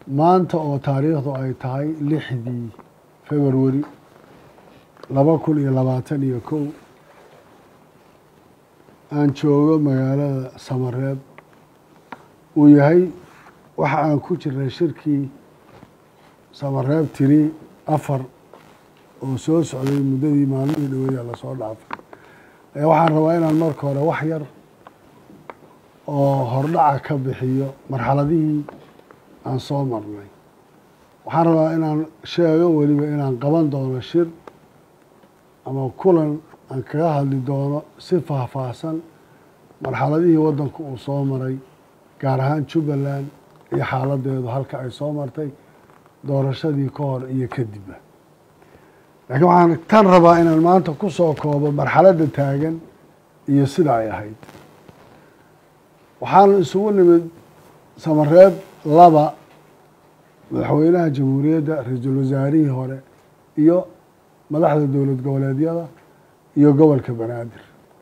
maanta oo taariikhdu ay tahay lixdii februari laba kun iyo labaatan iyo kow aan joogo magaalada samareeb uu yahay waxa aan ku jirnay shirkii samareeb tiri afar oo soo socday muddadii maalmihii dhaweeya lasoo dhaafay ee waxaan rabaa inaan marka hore wax yar oo hordhaca ka bixiyo marxaladihii aan soo marnay waxaan rabaa inaan sheego weliba inaan qaban doono shir ama kulan aan kaga hadli doono si faahfaahsan marxaladihii waddanku uu soo maray gaar ahaan jubbaland iyo xaaladeedu halka ay soo martay doorashadii ka hor iyo kadibba laakiin waxaan tan rabaa inaan maanta ku soo koobo marxaladda taagan iyo sida ay ahayd waxaanu isugu nimid samareeb laba madaxweynaha jamhuuriyadda ra-iisul wasaarihii hore iyo madaxda dowlad goboleedyada iyo gobolka banaadir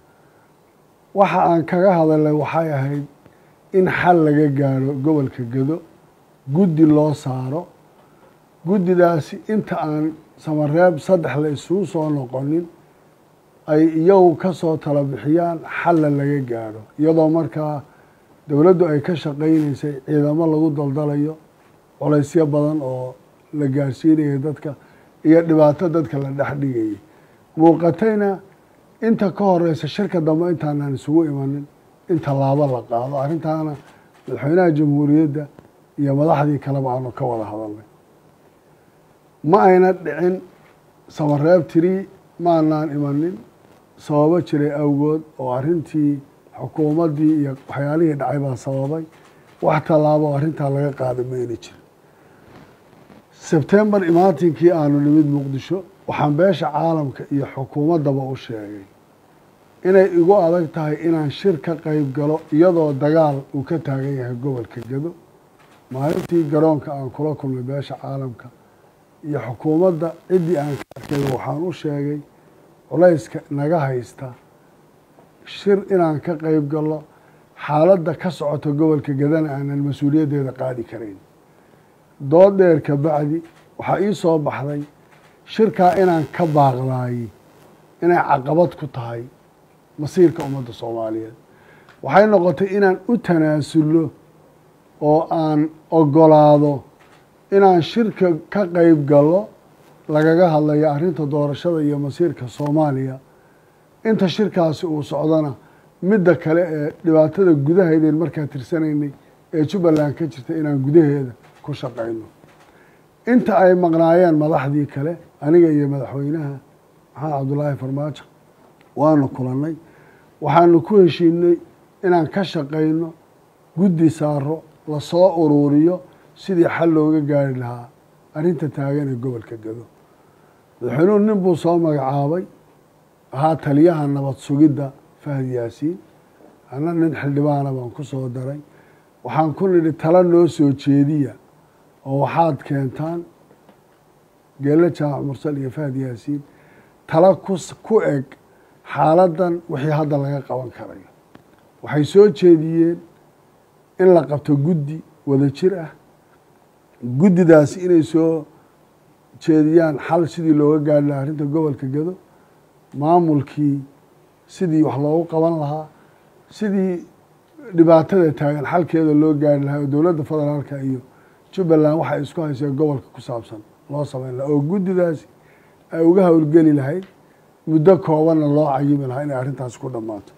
waxa aan kaga hadalnay waxay ahayd in xal laga gaadho gobolka gedo guddi loo saaro guddidaasi inta aan samareeb saddex la isugu soo noqonin ay iyagu ka soo tala bixiyaan xalla laga gaadho iyadoo markaa dowladdu ay ka shaqaynaysay ciidamo lagu daldalayo colaysyo badan oo la gaarsiinayay dadka iyo dhibaato dadka la dhex dhigayay muuqatayna inta ka horeysa shirka dambe intaanaan isugu imanin in tallaabo la qaado arrintaana madaxweynaha jamhuuriyadda iyo madaxdii kaleba aanu ka wada hadalnay ma ayna dhicin samareeb tiri maanaan imanin sababo jiray awgood oo arrintii xukuumaddii iyo waxyaalihii dhacay baa sababay wax tallaabo oo arrintaa laga qaada mayna jirin sebtembar imaatinkii aanu nimid muqdisho waxaan beesha caalamka iyo xukuumaddaba u sheegay inay igu adag tahay inaan shir ka qeyb galo iyadoo dagaal uu ka taagan yahay gobolka gedo maalintii garoonka aan kula kulmay beesha caalamka iyo xukuumadda ciddii aan ka arkay waxaan u sheegay culayska naga haysta shir inaan ka qeyb galo xaaladda ka socota gobolka gedana aanan mas-uuliyaddeeda qaadi karayn dood dheer ka bacdi waxaa ii soo baxday shirkaa inaan ka baaqdaayey inay caqabad ku tahay masiirka ummadda soomaaliyeed waxay noqotay inaan u tanaasullo oo aan ogolaado inaan shirka ka qeyb galo lagaga hadlayo arrinta doorashada iyo masiirka soomaaliya inta shirkaasi uu socdana midda kale ee dhibaatada gudahaydeen markaa tirsanaynay ee jubbaland ka jirta inaan gudaheeda ku shaqayno inta ay maqnaayeen madaxdii kale aniga iyo madaxweynaha maxamed cabdullaahi farmaajo waanu kulannay waxaanu ku heshiinay inaan ka shaqayno guddi saaro lasoo uruuriyo sidii xal looga gaari lahaa arrinta taagan ee gobolka gedo madaxweynuhu nin buu soo magacaabay ahaa taliyaha nabad sugidda fahad yaasiin anna nin xildhibaana baan ku soo daray waxaan ku nidhi tala noo soo jeediya oo waxaad keentaan geelle jaamac mursal iyo fahad yaasiin tala ku eg xaaladdan wixii hadda laga qaban karayo waxay soo jeediyeen in la qabto guddi wada jir ah guddidaasi inay soo jeediyaan xal sidii looga gaari lahaa arrinta gobolka gedo maamulkii sidii wax loogu qaban lahaa sidii dhibaatada taagan xalkeeda loo gaari lahaa oo dowladda federaalka iyo jubbaland waxay isku hayseen gobolka ku saabsan loo sameyn lahaa oo guddidaasi ay uga howlgeli lahayd muddo koobanna loo cayimi lahaa inay arrintaasi ku dhammaato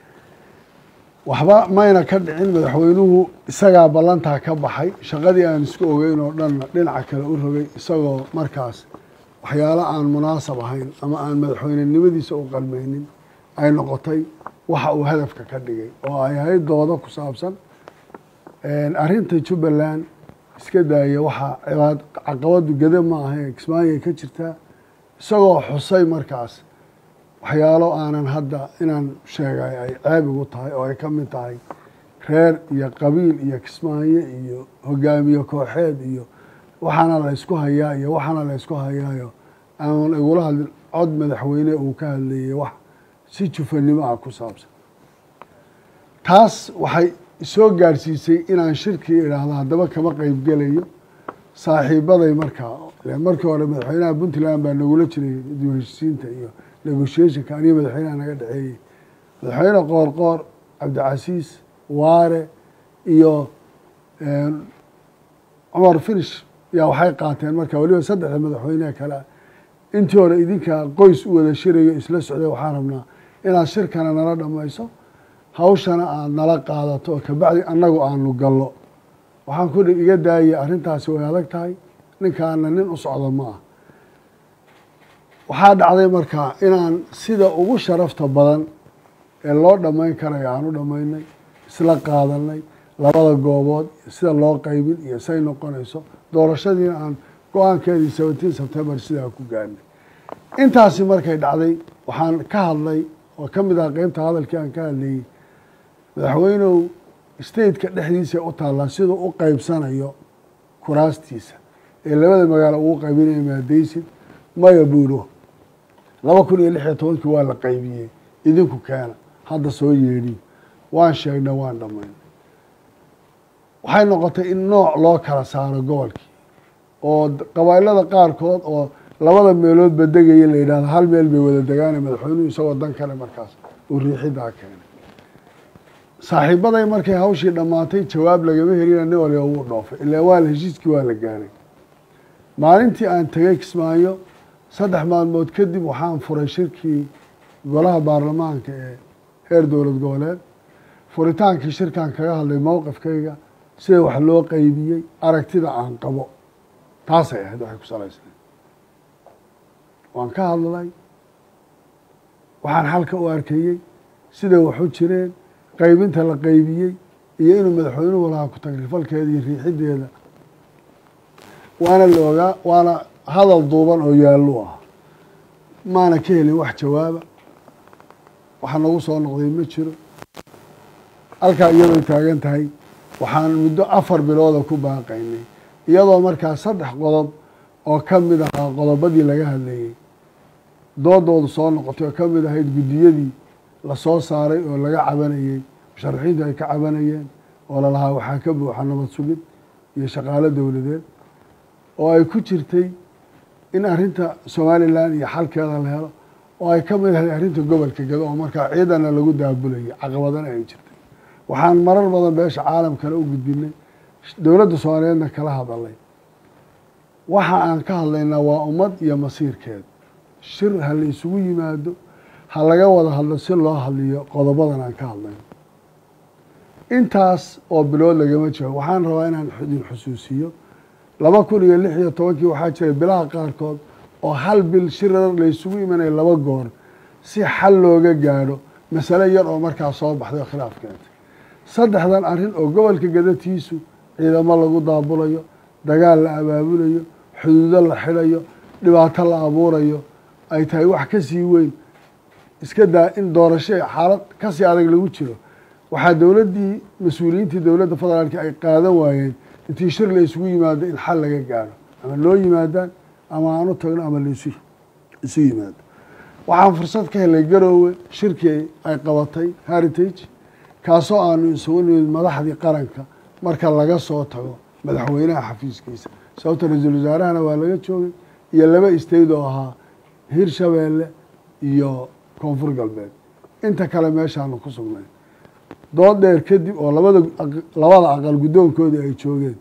waxba mayna ka dhicin madaxweynuhu isagaa ballantaa ka baxay shaqadii aan isku ogeyn oo dhanna dhinaca kale u rogay isagoo markaas waxyaalo aan munaasab ahayn ama aan madaxweynenimadiisa u qalmaynin ay noqotay waxa uu hadafka ka dhigay oo ay ahayd doodo ku saabsan arrinta jubbaland iska daaya waxaa cibaad caqabadu gede ma ahayn kismaayay ka jirtaa isagoo xusay markaas waxyaalo aanan hadda inaan sheegay ay ceeb igu tahay oo ay ka mid tahay reer iyo qabiil iyo kismaayo iyo hogaamiye kooxeed iyo waxaana la ysku hayaa iyo waxaana la ysku hayaayo aan igula hadlin cod madaxweyne uu ka hadlayay wax si jufanimo ah ku saabsan taas waxay soo gaarsiisay inaan shirkii idhaahdo haddaba kama qeyb gelayo saaxiibaday markaa markii hore madaxweynaha puntland baa nagula jiray dib heshiisiinta iyo negotiationka aniga madaxweynaha naga dhexeeyey madaxweyne qoor qoor cabdicasiis waare iyo cumar finish yaa waxay qaateen marka weliba saddexda madaxweyneha kale intii hore idinka qoys u wada shirayo isla socday waxaan rabnaa inaad shirkana nala dhamayso hawshana aad nala qaadato oo kabacdi annagu aanu gallo waxaan ku iga daayay arrintaasi way adag tahay ninkaana nin u socdo ma ah waxaa dhacday markaa inaan sida ugu sharafta badan ee loo dhammayn karayo aan u dhammaynay isla qaadanay labada goobood sida loo qaybin iyo say noqonayso doorashadiina aan go-aankeedii seventeen september sidaa ku gaarnay intaasi markay dhacday waxaan ka hadlay oo ka mid ah qeybta hadalkii aan ka hadlayey madaxweynow stateka dhexdiisa u taallaa siduu u qeybsanayo kuraastiisa ee labada magaalo ugu qaybinaya maadaysid maya buuro laba kun iyo lix iyo tobankii waa la qaybiyey idinku keena hadda soo yeedhiyo waan sheegnay waan dhammaynay waxay noqotay in nooc loo kala saaro gobolkii oo qabailada qaarkood oo labada meeloodba degaya la yidhahdo hal meel bay wada degaana madaxweynuhu isagoo dan kale markaas uu riixidaa keenay saaxiibaday markay hawshii dhammaatay jawaab lagama helina nin waliba wuu dhoofay ilaa waa la heshiiskii waa la gaaray maalintii aan tegay kismaayo saddex maalmood kadib waxaan furay shirkii golaha baarlamaanka ee heer dowlad goboleed furitaankii shirkaan kaga hadlay mowqifkayga sida wax loo qeybiyey aragtida aan qabo taasay ahayd waxay ku salaysnayd waan ka hadlay waxaan xalka u arkayey siday wax u jireen qaybinta la qaybiyey iyo inuu madaxweynuhu lahaa ku tagrifalkeeda iyo riixideeda waana la ogaa waana hadal duuban oo yaallu ah maana ka helin wax jawaaba waxa nagu soo noqday ma jiro halkaa iyadoo taagan tahay waxaan muddo afar bilooda ku baaqaynay iyadoo markaa saddex qodob oo ka mid ahaa qodobadii laga hadlayey doodoodu soo noqotay oo ka mid ahayd guddiyadii lasoo saaray oo laga cabanayey musharaxiintu ay ka cabanayeen oo lalahaa waxaa ka buuxa nabad sugid iyo shaqaalo dowladeed oo ay ku jirtay in arrinta somalilan iyo xalkeeda la helo oo ay ka mid ahayd arrinta gobolka gado oo markaa ciidana lagu daabulayay caqabadana ay jirtay waxaan marar badan beesha caalamkana u gudbinay dowladda soomaaliyeedna kala hadalay waxa aan ka hadlaynaa waa ummad iyo masiirkeed shir ha la isugu yimaado ha laga wada hadlo si loo hadliyo qodobadan aan ka hadlayno intaas oo bilood lagama jiro waxaan rabaa inaan idin xusuusiyo laba kun iyo lix iyo tobankii waxaa jiray bilaha qaarkood oo hal bil shirar la isugu imanaya laba goor si xal looga gaadho masale yar oo markaa soo baxday oo khilaaf keentay saddexdan arrin oo gobolka gadatiisu ciidamo lagu daabulayo dagaal la abaabulayo xuduudo la xidhayo dhibaato la abuurayo ay tahay wax ka sii weyn iska daa in doorasho xaalad kasii adag lagu jiro waxaa dowladdii mas-uuliyiintii dowladda federaalka ay qaadan waayeen intii shir la isugu yimaado in xal laga gaaro ama loo yimaadaan ama aan u tagno ama laisu isu yimaado waxaan fursad ka helay garoowe shirkii ay qabatay heritage kaasoo aanu isugu nimid madaxdii qaranka marka laga soo tago madaxweynaha xafiiskiisa sababta ra-iisul wasaarahana waa laga joogay iyo laba istayd oo ahaa hirshabeelle iyo koonfur galbeed inta kale meeshaanu ku sugnay dood dheer kadib oo labada labada aqal guddoonkoodii ay joogeen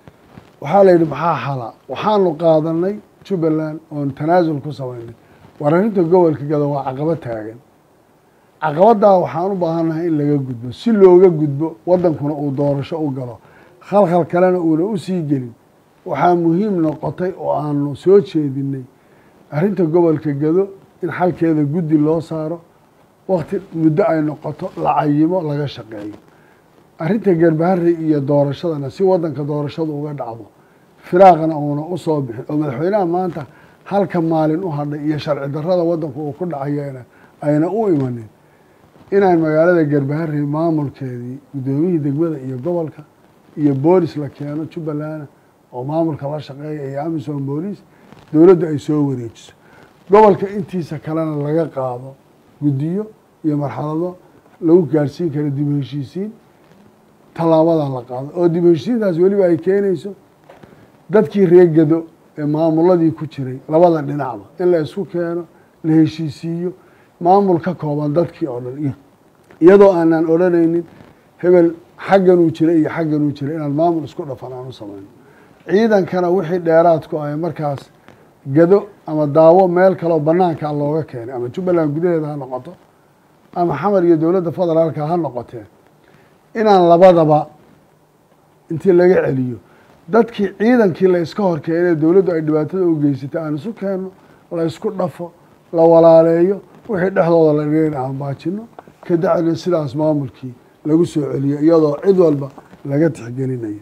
waxaa la yidhi maxaa xala waxaanu qaadanay jubbaland oon tanaasul ku samaynay war arrinta gobolka gado waa caqabo taagan caqabaddaa waxaan u baahannahay in laga gudbo si looga gudbo waddankuna uu doorasho u galo khalkhal kalena uuna u sii gelin waxaa muhiim noqotay oo aanu soo jeedinay arrinta gobolka gado in xalkeeda guddi loo saaro wakti muddo ay noqoto la cayimo laga shaqeeyo arrinta garbahari iyo doorashadana si waddanka doorashadu uga dhacdo firaaqna uuna u soo bixin oo madaxweynaha maanta halka maalin u hadhay iyo sharci darrada waddanku uu ku dhacayana ayna u imanin inaan magaalada garbahari maamulkeedii guddoomiyihii degmada iyo gobolka iyo boolis la keeno jubbalana oo maamulka la shaqeeya iyo amisom booliis dowladdu ay soo wareejiso gobolka intiisa kalena laga qaado guddiyo iyo marxalado lagu gaadhsiin karo dib u heshiisiin tallaabadan la qaado oo dib u heshiisiintaas weliba ay keenayso dadkii reegado ee maamuladii ku jiray labada dhinacba in la isku keeno la heshiisiiyo maamul ka kooban dadkii oo dhan iyo iyadoo aanaan odhanaynin hebel xagganuu jiray iyo xagganuu jiray inaan maamul isku dhafan aan u samayno ciidankana wixii dheeraadku ay markaas gado ama daawo meel kaleo banaankaa looga keenay ama jubbaland gudaheeda ha noqoto ama xamar iyo dowladda federaalka ha noqotee inaan labadaba intii laga celiyo dadkii ciidankii la iska hor keenay dowladdu ay dhibaatada u geysatay aan isu keenno la isku dhafo la walaaleeyo wixii dhexdooda la dhigay in aan baajino kadacdina sidaas maamulkii lagu soo celiyo iyadoo cid walba laga tixgelinayo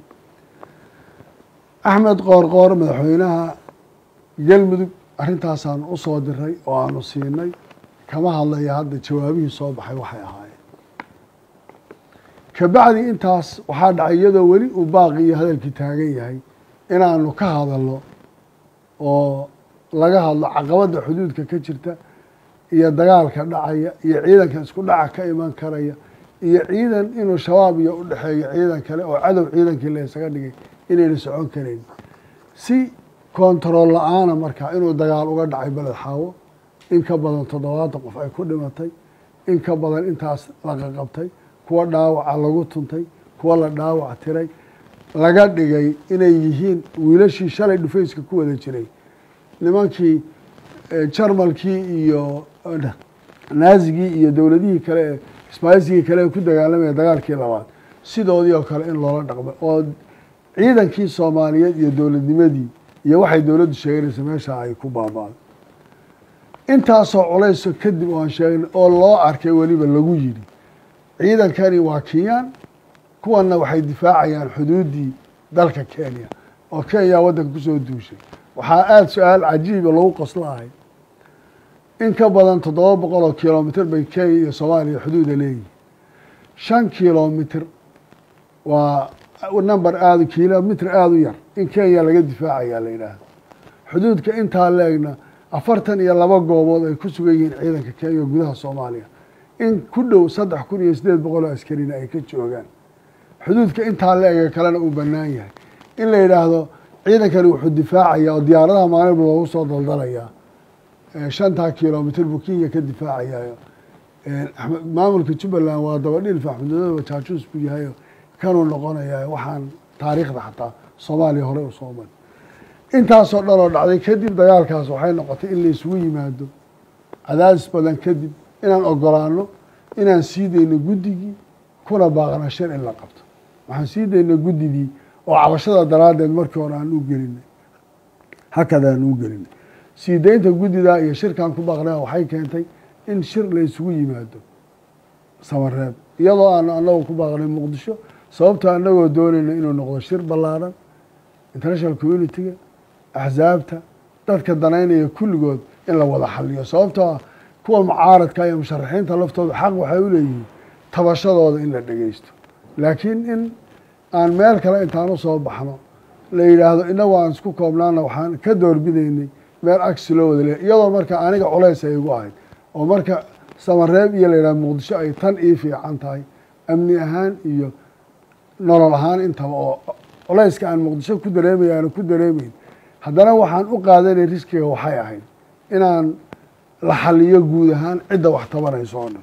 axmed qoorqoor madaxweynaha galmudug arrintaasaan u soo diray oo aanu siinay kama hadlaya hadda jawaabihii soo baxay waxay ahaayeen kabacdi intaas waxaa dhacay iyadoo weli uu baaqi iyo hadalkii taagan yahay inaanu ka hadalno oo laga hadlo caqabadda xuduudka ka jirta iyo dagaalka dhacaya iyo ciidanka isku dhaca ka iman karaya iyo ciidan inuu shabaab iyo udhexeeyo ciidan kale oo cadow ciidankii la isaga dhigay inayna socon karayn si kontarool la-aana markaa inuu dagaal uga dhacay beled xaawo in ka badan toddobaatan qof ay ku dhimatay in ka badan intaas la qaqabtay kuwa dhaawaca lagu tuntay kuwa la dhaawac tiray laga dhigay inay yihiin wiilashii shalay dhufayska ku wada jiray nimankii jarmalkii iyo naazigii iyo dowladihii kale ee isbaayisigii kale ee ku dagaalamaya dagaalkii labaad sidoodii oo kale in loola dhaqmay oo ciidankii soomaaliyeed iyo dowladnimadii iyo waxay dowladdu sheeganaysa meeshaa ay ku baaba'day intaasoo culayso kadib oo aan sheegnay oo loo arkay weliba lagu yidhi ciidankani waa kinyaan kuwanna waxay difaacayaan xuduuddii dalka kenya oo kenya waddanka kusoo duushay waxaa aada su-aal cajiiba lagu qoslahay in ka badan toddoba boqol oo kilomitr bay kenya iyo soomaaliya xuduuda leeyihin shan kilomitr waa number aada kilomitr aada u yar in kenya laga difaacayaa la yidhaahdo xuduudka intaa leegna afartan iyo laba goobood ay ku sugan yihiin ciidanka kenya gudaha soomaaliya in ku dhow saddex kun iyo siddeed boqol oo askarina ay ka joogaan xuduudka intaa leega kalena uu bannaan yahay in la yidhaahdo ciidankani wuxuu difaacayaa oo diyaaradaha maalinba loogu soo daldalayaa shantaa kilomitr buu kenya ka difaacayaa maamulka jubbaland waa dabadhilf axmedmadooba jaajuus buu yahay kanuu noqonayaa waxaan taariikhda xataa soomaaliya hore u soo mari intaasoo dhan oo dhacday kadib dagaalkaas waxay noqotay in la isugu yimaado cadaadis badan kadib inaan ogolaano inaan sii dayno guddigii kuna baaqna shir in la qabto waxaan sii dayna guddigii oo cabashada daraaddeed markii hore aan u gelinay hakadaan u gelinay sii daynta guddidaa iyo shirkaan ku baaqnaa waxay keentay in shir la isugu yimaado samareeb iyadoo aanu anagu ku baaqnay muqdisho sababtoo anagoo doonayna inuu noqdo shir ballaaran international communitiga axsaabta dadka danaynaya kulligood in la wada xaliyo sababtoo ah kuwa mucaaradka iyo musharaxiinta laftooda xaq waxay u leeyihiin tabashadooda in la dhegeysto laakiin in aan meel kale intaan usoo baxno la yidhaahdo inagu aan isku koobnaana waxaan ka doorbidaynay meel agsi loo wada leeya iyadoo marka aniga culays ay igu ahayd oo marka samareeb iyo la yidhahdo muqdisho ay tan ii fiican tahay amni ahaan iyo nolol ahaan intaba oo culayska aan muqdisho ku dareemaya aana ku dareemayn haddana waxaan u qaadanay riskiga waxay ahayd inaan la xaliyo guud ahaan cidda wax tabanayso oo dhan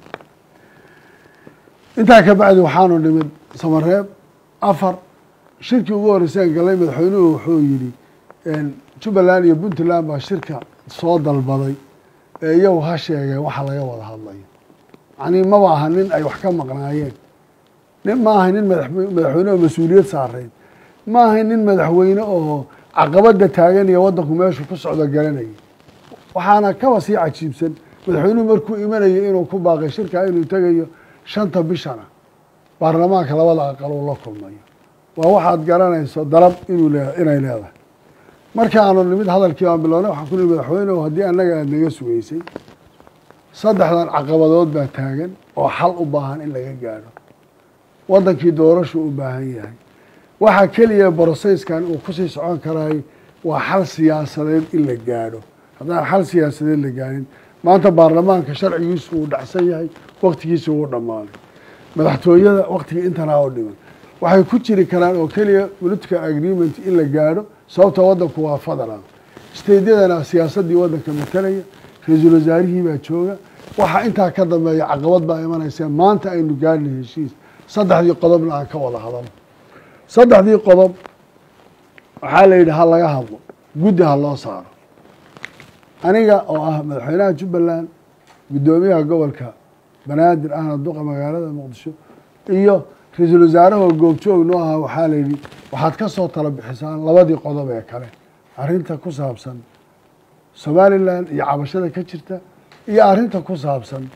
intaa ka bacdi waxaanu nimid samareeb afar shirkii ugu horreysaan galay madaxweynuhu wuxuu yidhi jubbaland iyo puntland baa shirka soo dalbaday ee iyagu ha sheegeen waxa laga wada hadlayo yacnii maba aha nin ay wax ka maqnaayeen nin ma ahay nin madaxweyne oo mas-uuliyad saarayd ma ahay nin madaxweyne oo caqabada taagan iyo waddanku meeshu ku socdo garanayay waxaana kaba sii cajiibsan madaxweynuhu markuu imanayo inuu ku baaqay shirkaa inuu tegayo shanta bishana baarlamaanka labada aqal uu la kulmayo waa waxaad garanayso dalab inuu le inay leedahay markaanu nimid hadalkii baan bilownay waxaan ku nihi madaxweynehu haddii annaga aada naga sugeysay saddexdan caqabadood baa taagan oo xal u baahan in laga gaadho waddankii doorashu u baahan yahay waxaa keliya broseyskan uu kusii socon karaay waa xal siyaasadeed in la gaadho haddaan xal siyaasadeed la gaadhin maanta baarlamaanka sharcigiisu uu dhacsan yahay waktigiisa wuu dhammaaday madaxtooyada waktigii intanaa u dhiman waxay ku jiri karaan oo keliya political agreement in la gaadho sababtoo waddanku waa federal steydyadana siyaasaddii waddanka matalaya ra-iisul wasaarihii baa jooga waxaa intaa ka dambeeya caqabad baa imanaysa maanta aynu gaadhna heshiis saddexdii qodobna aan ka wada hadalno saddexdii qodob waxaa la yidhi ha laga hadlo guddi ha loo saaro aniga oo ah madaxweynaha jubbaland guddoomiyaha gobolka banaadir ahna duqa magaalada muqdisho iyo ra-iisul wasaarahoo goobjoog noo ahaa waxaa la yidhi waxaad ka soo tala bixisaan labadii qodob ee kale arrinta ku saabsan somalilan iyo cabashada ka jirta iyo arrinta ku saabsan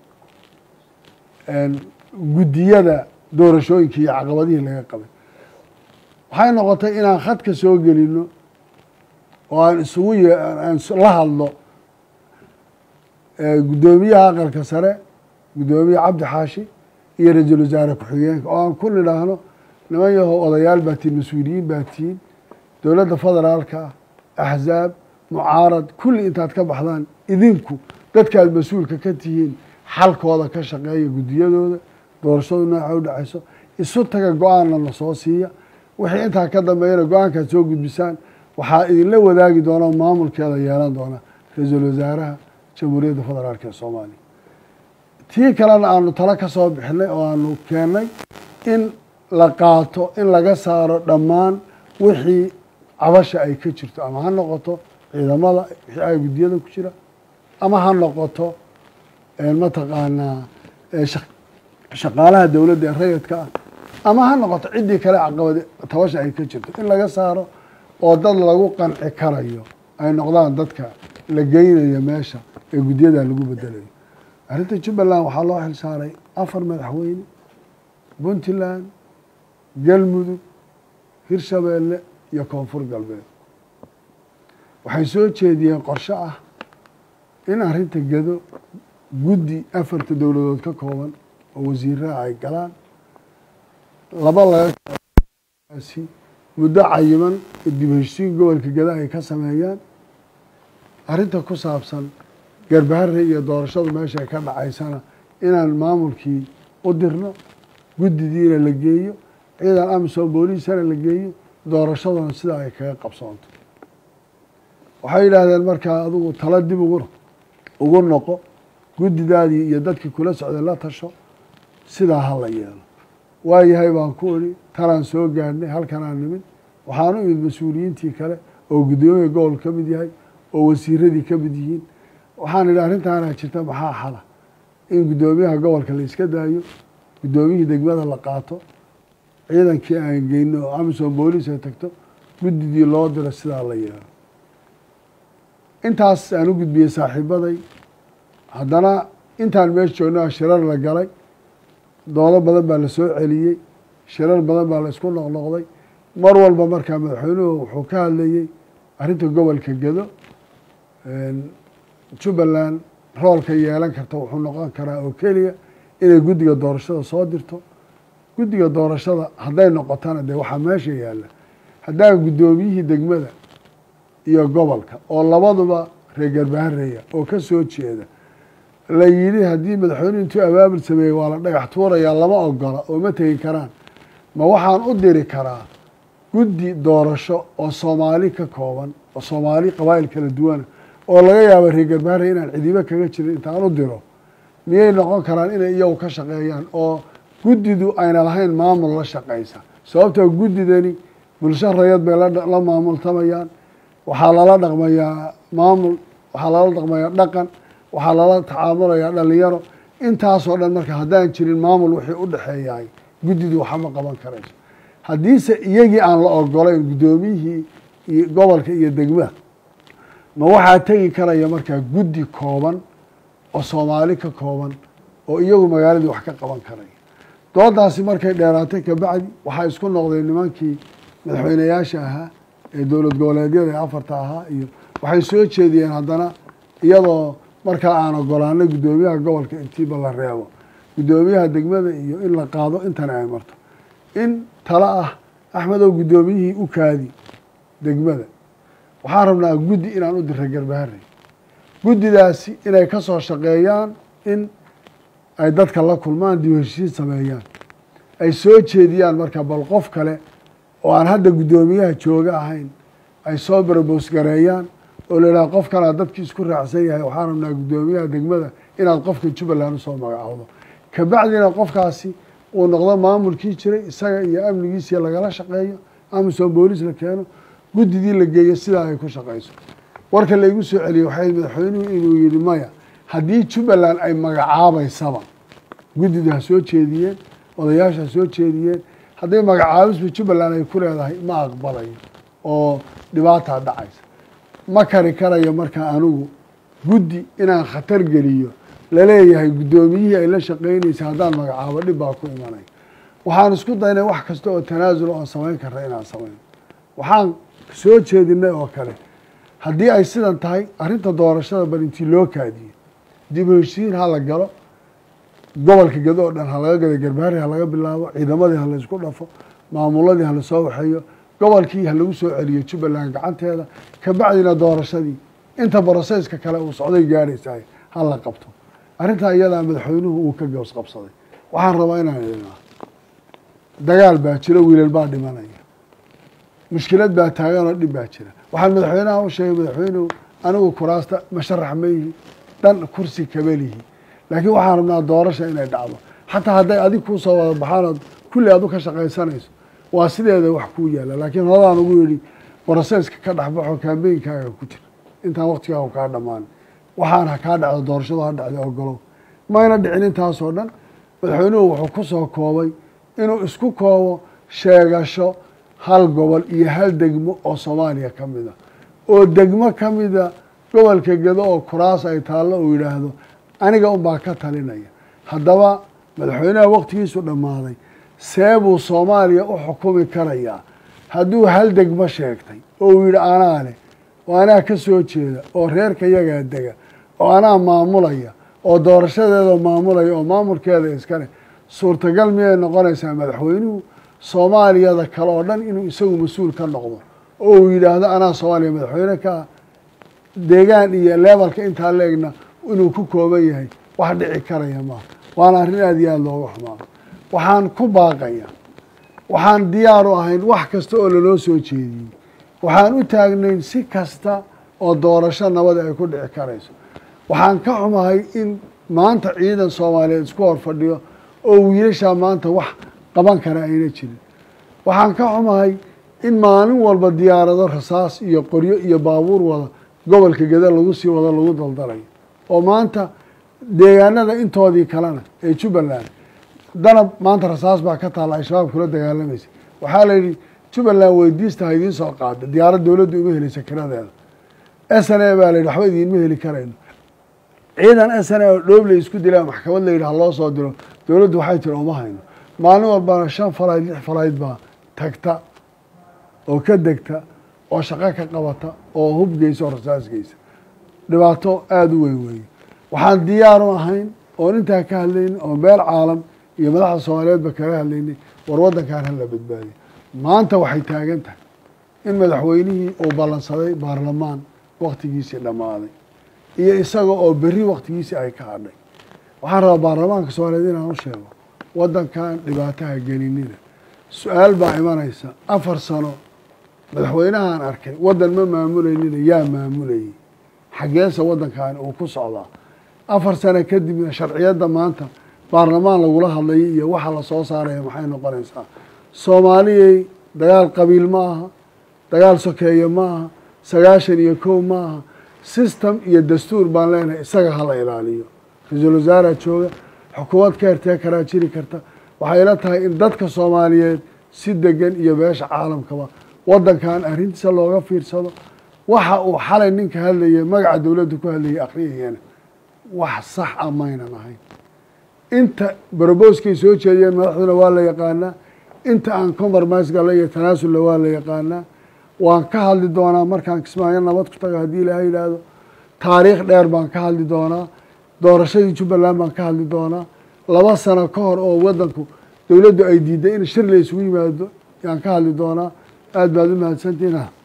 guddiyada doorashooyinka iyo caqabadihii laga qabay waxay noqotay inaan khadka soo gelino oo aan isugu ye aan la hadlo guddoomiyaha aqalka sare guddoomiye cabdi xaashi iyo ra-iisul wasaare ku-xigeenka oo aan ku nidhaahno niman yahow odayaal baa tihiin mas-uuliyiin baa tihiin dowladda federaalka axzaab mucaarad kulli intaad ka baxdaan idinku dadkaad mas-uulka ka tihiin xalkooda ka shaqeeya guddiyadooda doorashadu nooca u dhacayso isu taga go-aanna na soo siiya wixii intaa ka dambeeyana go-aankaad soo gudbisaan waxaa idinla wadaagi doona o maamulkeeda yeelan doona ra-iisul wasaaraha jamhuuriyadda federaalk ee soomaaliya tii kalena aanu talo ka soo bixinay oo aanu keennay in la qaato in laga saaro dhammaan wixii cabasha ay ka jirto ama ha noqoto ciidamada wixii ay guddiyada ku jira ama ha noqoto mataqaanaa shaqaalaha dowladda ee rayidka ah ama ha noqoto ciddii kale caqabad tabasha ay ka jirto in laga saaro oo dad lagu qanci karayo ay noqdaan dadka la geynayo meesha ee guddiyada lagu bedelayo arrinta jubbaland waxaa loo xil saaray afar madaxweyne puntland galmudug hirshabeelle iyo koonfur galbeed waxay soo jeediyeen qorshe ah in arrinta gedo guddi afarta dowladood ka kooban oo wasiiraha ay galaan laba lagasi muddo cayiman dib heshiin gobolka geda ay ka sameeyaan arrinta ku saabsan garbahare iyo doorashadu meesha ka dhacaysana inaan maamulkii u dirno guddidiina la geeyo ciidan amisom booliisana la geeyo doorashaduna sidaa ay kaga qabsoonto waxay yidhaahdeen markaa adigu tala dib ugu ugu noqo guddidaadii iyo dadkii kula socday la tasho sidaa ha la yeelo waayahay baan ku idhi talaan soo gaadhnay halkanaan nimid waxaan u imid mas-uuliyiintii kale oo guddoomiya gobol ka mid yahay oo wasiiradii ka mid yihiin waxaan idhi arrintaanaa jirta maxaa xala in guddoomiyaha gobolka la iska daayo guddoomiyihii degmada la qaato ciidankii aan geyno oo amisom booliis ay tagto guddidii loo diro sidaa la yeelo intaas aan u gudbiyey saaxiibaday haddana intaan meesha joogno shirar la galay doodo badan baa la soo celiyey shirar badan baa la isku noqnoqday mar walba markaa madaxweynuhu wuxuu ka hadlayey arrinta gobolka gedo jubbaland roolka yeelan karta wuxuu noqon karaa oo keliya inay guddiga doorashada soo dirto guddiga doorashada hadday noqotana dee waxaa meesha yaalla haddaan guddoomiyihii degmada iyo gobolka oo labaduba reer garbahareeya oo ka soo jeeda la yidhi haddii madaxweynuhu intuu abaabul sameeyey waa la dhagax tuurayaa lama ogola oo ma tegi karaan ma waxaan u diri karaa guddi doorasho oo soomaali ka kooban oo soomaali qabaa'il kala duwana oo laga yaabo reer garbaharey inaan cidibo kaga jirin intaan u diro miyay noqon karaan inay iyagu ka shaqeeyaan oo guddidu ayna lahayn maamul la shaqaysa sababtoo guddidani bulsho rayad bay la maamultamayaan waxaa lala dhaqmayaa maamul waxaa lala dhaqmayaa dhaqan waxaa lala tacaamulayaa dhalinyaro intaasoo dhan marka haddaan jirin maamul wixii u dhexeeyahay guddidu waxama qaban karayso haddiise iyagii aan la ogolayn guddoomiyihii iyo gobolka iyo degmada ma waxaa tegi karaya markaa guddi kooban oo soomaali ka kooban oo iyagu magaaladii wax ka qaban karaya doodaasi markay dheeraatay kabacdi waxaa isku noqday nimankii madaxweyneyaasha ahaa ee dowlad goboleedyada ee afarta ahaa iyo waxay soo jeediyeen haddana iyadoo markaa aan ogolaanay guddoomiyaha gobolka intiiba la reebo guddoomiyaha degmada iyo in la qaado intana ay marto in talo ah axmedow guddoomiyihii u kaadi degmada waxaan rabnaa guddi inaan u dira garbaharey guddidaasi inay ka soo shaqeeyaan in ay dadka la kulmaan dib heshiin sameeyaan ay soo jeediyaan marka bal qof kale oo aan hadda guddoomiyaha jooga ahayn ay soo barboos gareeyaan oo la yidhaha qofkanaa dadkii isku raacsan yahay waxaan rabnaa guddoomiyaha degmada inaad qofka jubbaland usoo magacaawdo kabacdina qofkaasi uu noqdo maamulkii jiray isaga iyo amnigiisiya lagala shaqeeyo amisom boolis la keeno guddidii la geeyo sidaa ay ku shaqayso warka laygu soo celiyey waxay madaxweynuhu inuu yihi maya haddii jubbaland ay magacaabaysaba guddidu ha soo jeediyeen odayaasha ha soo jeediyeen hadday magacaabisba jubbaland ay ku leedahay ma aqbalayo oo dhibaataa dhacaysa ma kari karayo markaa anigu guddi inaan khatar geliyo laleeyahay guddoomiyihii ay la shaqeynaysa haddaan magacaabo dhib baa ku imanaya waxaan isku daynay wax kasta oo tanaasul oon samayn karna inaan samayno waxaan soo jeedinay oo kale haddii ay sidan tahay arrinta doorashada bal intii loo kaadiyo dib u heshiin ha la galo gobolka gedo oo dhan ha laga gado garbaari ha laga bilaabo ciidamadii ha laysku dhafo maamuladii ha lasoo waxeeyo gobolkii ha lagu soo celiyo jubbaland gacanteeda kabacdina doorashadii inta broseyska kale uu socday gaadhaysahay ha la qabto arrintaa iyadaa madaxweynuhu uu ka goos qabsaday waxaan rabaa inaan idinaa dagaal baa jiro wiilal baa dhimanaya mushkilad baa taaganoo dhib baa jira waxaan madaxweynaha u sheegay madaxweynuhu anigu kuraasta masharax mayhi dhan kursi kabelihi laakiin waxaan rabnaa doorasha inay dhacdo xataa hadday adig kuu soo wada baxaanood kulli aad u ka shaqaysanayso waa sideeda wax kuu yaalla laakiin horadaan ugu yidhi broseyska ka dhexbaxo kaambeynkaaga ku jira intaan waktigaagu kaa dhammaan waxaan ha kaa dhacdo doorashadu ha dhacda ogolow mayna dhicin intaasoo dhan madaxweynuhu wuxuu ku soo koobay inuu isku koobo sheegasho hal gobol iyo hal degmo oo soomaaliya ka mid a oo degmo ka mida gobolka gedo oo kuraas ay taallo uu yidhaahdo aniga unbaa ka talinaya haddaba madaxweynaha waktigiisu dhammaaday see buu soomaaliya u xukumi karayaa hadduu hal degmo sheegtay oo uu yidhi anaa leh oo anaa ka soo jeeda oo reerka yagaa dega oo anaa maamulaya oo doorashadeeda maamulaya oo maamulkeeda iskale suurtagal miyay noqonaysaa madaxweynuhu soomaaliyada kale oo dhan inuu isagu mas-uul ka noqdo oo uu yidhaahdo anaa soomaaliya madaxweyne ka ah deegaan iyo lebalka intaa la-egna inuu ku kooban yahay wax dhici karaya maaha waana arrin aada iyo aada looga xumaado waxaan ku baaqaya waxaan diyaar u ahayn wax kasta oo lanoo soo jeediyey waxaan u taagnayn si kasta oo doorasho nabada ay ku dhici karayso waxaan ka xumahay in maanta ciidan soomaaliyeed isku hor fadhiyo oo wiilashaa maanta wax qaban kara ayna jirin waxaan ka xumahay in maalin walba diyaarado rasaas iyo qoryo iyo baabuur wada gobolka geda lagu sii wado lagu daldalayo oo maanta deegaanada intoodii kalena ee jubbaland danab maanta rasaas baa ka taalla ay shabaab kula dagaalamaysa waxaa la yidhi jubbaland weydiista ha idiin soo qaada diyaarad dowladdu uma helaysa kiradeeda s n a baa la yidhi waxba idiinma heli karayno ciidan s n a oo dhoobley isku dilaa maxkamad la yidhi ha loo soo diro dowladdu waxay tiri uma hayno maalin walbana shan falayd lix falayd baa tagta oo ka degta oo shaqo ka qabata oo hub geysa oo rasaas geysa dhibaato aada u weyn weeye waxaan diyaar u ahayn oon intaa ka hadlaynin oo meel caalam iyo madaxda soomaaliyeedba kaga hadlaynay war waddankan hala badbaadiyo maanta waxay taagan tahay in madaxweynihii uu ballansaday baarlamaan waktigiisii dhammaaday iyo isaga oo berri waktigiisii ay ka hadhay waxaan rabaa baarlamaanka soomaaliyeed inaan u sheego waddankan dhibaataha gelinina su-aal baa imanaysa afar sano madaxweynahaan arkay waddan ma maamuleynina yaa maamulayay xaggeesa waddankaani uu ku socdaa afar sano kadibna sharciyadda maanta baarlamaan lagula hadlayo iyo waxa la soo saaraya maxay noqonaysaa soomaaliyay dagaal qabiil ma aha dagaal sokeeye ma aha sagaashan iyo kow ma aha system iyo dastuur baan leenahay isaga hala ilaaliyo ra-iisul wasaaraa jooga xukuumad ka hertee karaa jiri karta waxay la tahay in dadka soomaaliyeed si degan iyo beesha caalamkaba waddankan arrintiisa looga fiirsado waxa uu xalay ninka hadlaya magaca dowladda ku hadlayay akhriyayana wax sax a maynan ahayn inta brobouskay soo jeediyeen madaxduna waa la yaqaanaa inta aan compromise gala iyo tanaasulla waa la yaqaanaa waan ka hadli doonaa markaan kismaayo nabad ku tago haddii ilaaha yidhaahdo taariikh dheer baan ka hadli doonaa doorashadii jubbaland baan ka hadli doonaa laba sano ka hor oo waddanku dowladdu ay diiday in shir la isugu yimaado yaan ka hadli doonaa aada baad u mahadsantiina